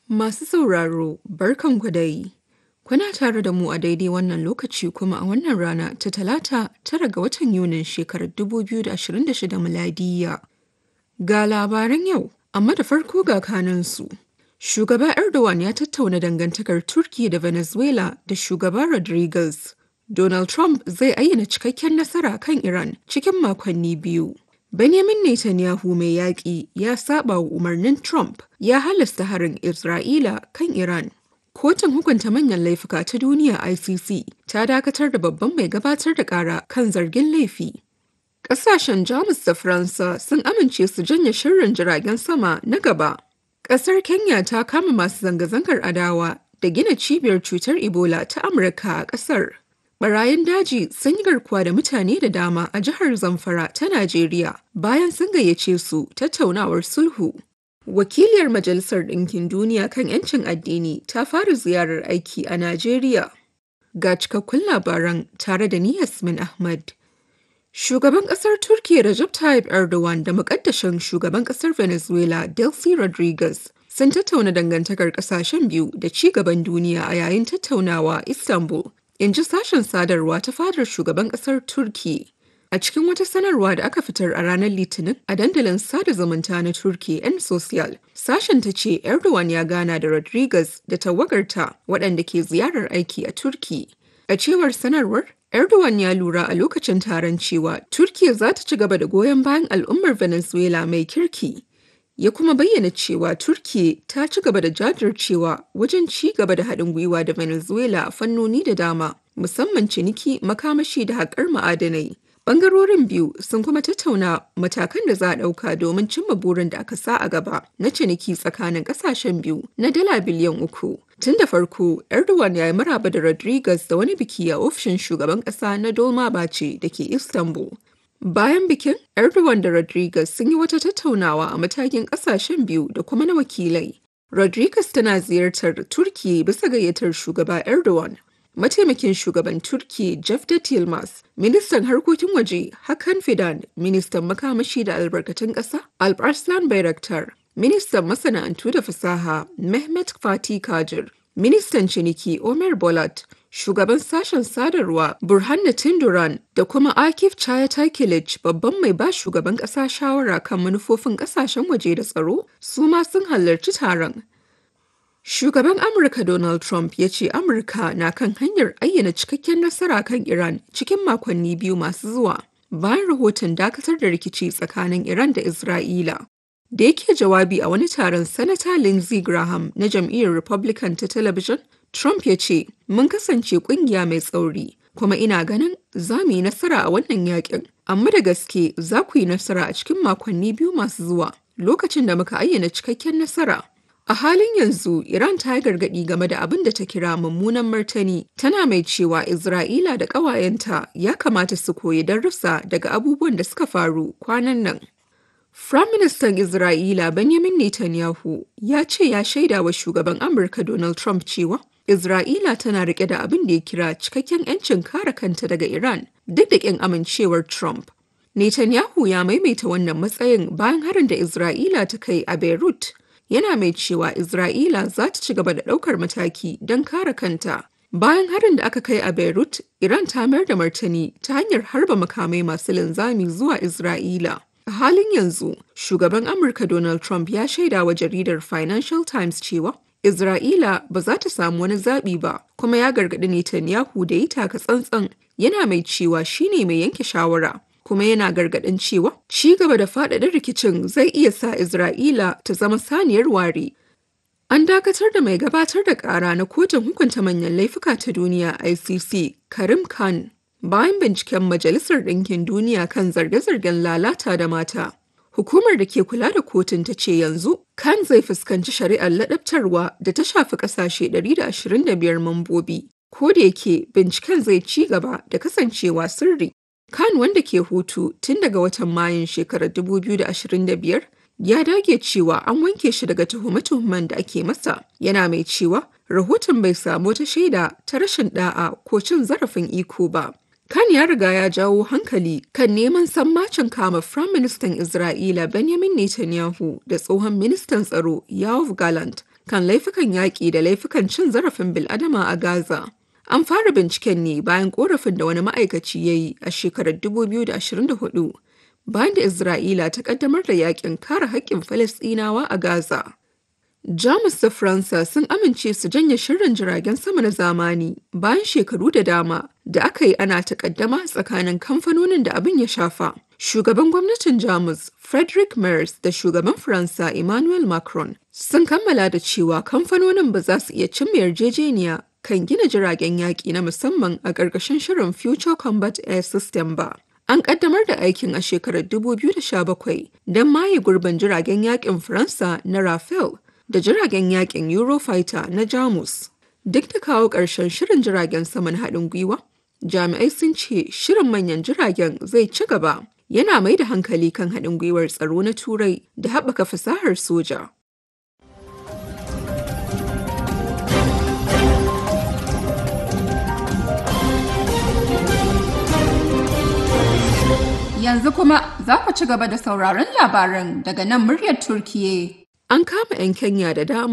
Masu sauraro, barkanku dai. Kuna tare da mu a daidai wannan lokaci kuma a wannan rana ta Talata tara ga watan Yunin shekarar 2026 miladiyya. Ga labaran yau, amma da farko ga kanansu. Shugaba Erdogan ya tattauna dangantakar Turki da Venezuela da shugaba Rodriguez. Donald Trump zai ayyana cikakken nasara kan Iran cikin makonni biyu. Benjamin Netanyahu mai yaƙi ya saba wa umarnin Trump ya halasta harin Isra'ila kan Iran. Kotun hukunta manyan laifuka ta duniya ICC ta dakatar da babban mai gabatar da ƙara kan zargin laifi. Ƙasashen Jamus da Faransa sun amince su janye shirin jiragen sama na gaba. Ƙasar Kenya ta kama masu zanga-zangar adawa da gina cibiyar cutar Ebola ta Amurka a ƙasar. Barayin daji sun yi garkuwa da mutane da dama a jihar Zamfara ta Najeriya bayan sun gayyace su tattaunawar sulhu. Wakiliyar Majalisar Ɗinkin Duniya kan 'yancin addini ta fara ziyarar aiki a Najeriya. Ga cikakkun labaran tare da ni Yasmin Ahmad. Shugaban ƙasar Turkiyya Recep Tayyip Erdogan da muƙaddashin shugaban ƙasar Venezuela Delcy Rodriguez sun tattauna dangantakar ƙasashen biyu da ci gaban duniya a yayin tattaunawa Istanbul in ji sashen sadarwa ta fadar shugaban kasar turki a cikin wata sanarwa da aka fitar a ranar litinin a dandalin sada zumunta na turki yan social sashen ta ce erdogan ya gana da rodriguez da tawagarta waɗanda ke ziyarar aiki a turki a cewar sanarwar erdogan ya lura a lokacin taron cewa turkiya za ta ci gaba da goyon bayan al'ummar venezuela mai kirki ya kuma bayyana cewa Turkiyya ta ci gaba da jajircewa wajen ci gaba da haɗin gwiwa da Venezuela a fannoni da dama, musamman ciniki, makamashi da haƙar ma'adanai. Bangarorin biyu sun kuma tattauna matakan da za a ɗauka domin cimma burin da aka sa a gaba na ciniki tsakanin ƙasashen biyu na dala biliyan uku. Tun da farko, Erdogan ya yi maraba da Rodriguez da wani biki a ofishin shugaban ƙasa na Dolmabahce da ke Istanbul. Bayan bikin, Erdogan da Rodriguez sun yi wata tattaunawa a matakin kasashen biyu da kuma na wakilai. Rodriguez tana ziyartar Turki bisa gayyatar shugaba Erdogan. Mataimakin shugaban Turki Cevdet Yılmaz, ministan harkokin waje Hakan Fidan, ministan makamashi da albarkatun ƙasa Alparslan Bayraktar, ministan masana'antu da fasaha Mehmet Fatih Kajir, ministan ciniki Omer Bolat, shugaban sashen sadarwa Burhanuddin Duran da kuma Akif Çayatay babban mai ba shugaban ƙasa shawara kan manufofin ƙasashen waje da tsaro su ma sun halarci taron. Shugaban Amurka Donald Trump ya ce Amurka na kan hanyar ayyana cikakken nasara kan Iran cikin makonni biyu masu zuwa bayan rahoton dakatar da rikici tsakanin Iran da Isra'ila. Da yake jawabi a wani taron Sanata Lindsey Graham na jam'iyyar Republican ta talabijin, Trump ya ce, Mun kasance kungiya mai tsauri, kuma ina ganin za mu yi nasara a wannan yakin. Amma da gaske za ku yi nasara a cikin makonni biyu masu zuwa, lokacin da muka ayyana cikakken nasara. A halin yanzu, Iran ta yi gargaɗi game da abin da ta kira mummunan martani, tana mai cewa Isra'ila da ƙawayenta ya kamata su koyi darussa daga abubuwan da suka faru kwanan nan. Firaministan Isra'ila Benjamin Netanyahu ya ce ya shaida wa shugaban Amurka Donald Trump cewa Isra'ila tana rike da abin da ya kira cikakken 'yancin kare kanta daga Iran duk da ƙin amincewar Trump. Netanyahu ya maimaita wannan matsayin bayan harin da Isra'ila ta kai a Beirut. Yana mai cewa Isra'ila za ta ci gaba da ɗaukar mataki don kare kanta. Bayan harin da aka kai a Beirut, Iran ta mayar da martani ta hanyar harba makamai masu linzami zuwa Isra'ila. A halin yanzu, shugaban Amurka Donald Trump ya shaida wa jaridar Financial Times cewa Isra'ila ba za ta samu wani zaɓi ba, kuma ya gargaɗi Netanyahu da yi taka tsantsan yana mai cewa shi ne mai yanke shawara. Kuma yana gargaɗin cewa ci gaba da faɗaɗa rikicin zai iya sa Isra'ila ta zama saniyar ware. An dakatar da mai gabatar da ƙara na kotun hukunta manyan laifuka ta duniya ICC, Karim Khan, bayan binciken Majalisar Ɗinkin Duniya kan zarge-zargen lalata da mata. Hukumar da ke kula da kotun ta ce yanzu kan zai fuskanci shari'ar ladabtarwa da ta shafi ƙasashe 125 mambobi. Ko da yake binciken zai ci gaba da kasancewa sirri. Kan wanda ke hutu tun daga watan Mayun shekarar 2025 ya dage cewa an wanke shi daga tuhume-tuhumen da ake masa yana mai cewa rahoton bai samu wata shaida ta rashin da'a ko cin zarafin iko ba. Kan ya riga ya jawo hankali kan neman sammacin kama Firaministan Isra'ila Benjamin Netanyahu da tsohon ministan tsaro Yoav Gallant kan laifukan yaƙi da laifukan cin zarafin bil'adama a Gaza. An fara binciken ne bayan korafin da wani ma'aikaci ya yi a shekarar 2024 bayan da Isra'ila ta kaddamar da yakin kare haƙƙin Falasɗinawa a Gaza. Jamus da Faransa sun amince su janye shirin jiragen sama na zamani bayan shekaru da dama da aka yi ana takaddama tsakanin kamfanonin da abin ya shafa. Shugaban gwamnatin Jamus Frederick Merz da shugaban Faransa Emmanuel Macron sun kammala da cewa kamfanonin ba za su iya cimma yarjejeniya kan gina jiragen yaƙi na musamman a ƙarƙashin shirin Future Combat Air System ba. An ƙaddamar da aikin a shekarar 2017 don maye gurbin jiragen yaƙin Faransa na Rafale da jiragen yaƙin Eurofighter na Jamus. Duk da kawo ƙarshen shirin jiragen saman haɗin gwiwa, jami'ai sun ce shirin manyan jiragen zai ci gaba. Yana mai da hankali kan haɗin gwiwar tsaro na Turai da haɓaka fasahar soja. Yanzu kuma za ku ci gaba da sauraron labaran daga nan muryar Turkiye. An kama 'yan Kenya da dama